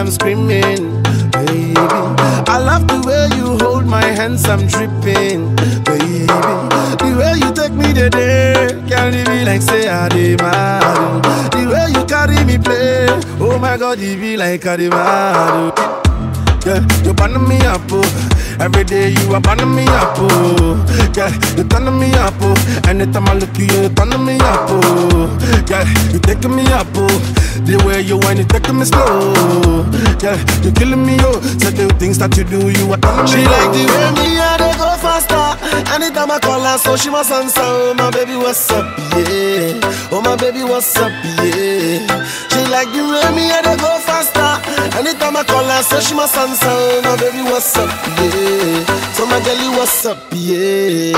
I'm screaming, baby. I love the way you hold my hands, I'm dripping, baby. The way you take me today, carry me like say I did mad. The way you carry me play, oh my God, it be like I did mad. Yeah, you burn me up, oh. Every day you are burning me up, oh. Yeah, you turn me up, oh. Anytime I look at you, you turn me up, oh. Yeah, you taking me up, oh. The way you whine, you taking me slow. Yeah, you killing me, oh. So the things that you do, you are turning She me like the oh. way me and they go faster. Anytime I call her, so she must answer. Oh my baby, what's up, yeah? Oh my baby, what's up, yeah? She like the way me and they go faster. Anytime I call her, so she must answer. Oh my baby, what's up, yeah? So my girlie, what's up, yeah?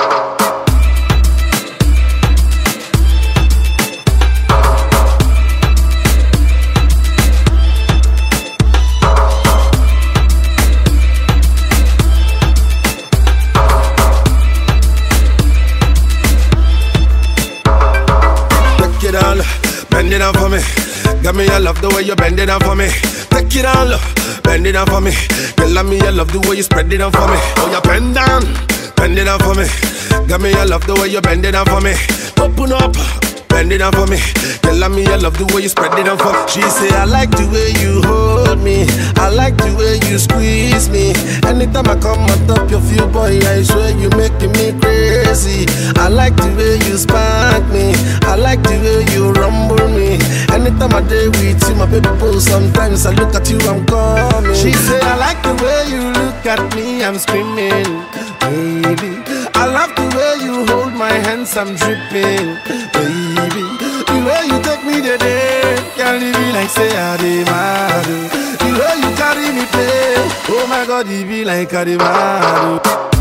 Take it all, bend it down for me. Got me, I love the way you bend it down for me. Take it all, bend it down for me. Girl, I me, I love the way you spread it down for me. Oh, you bend down, bend it down for me. Got me, I love the way you bend it down for me. Open up. Bend it down for me. Girl, I me, I love the way you spread it down for me. She say, I like the way you hold me. I like the way you squeeze me. Anytime I come on top of you, boy, I swear you making me crazy. I like the way you spank me. I like the way you rumble me. Anytime I day with you, my baby boo, sometimes I look at you, I'm coming. She say, I like the way you look at me, I'm screaming, baby. I love the way you hold my hands, I'm dripping, baby. The way you take me today, can't leave me like say I did mad. The way you carry me play, oh my God, it be like I did mad.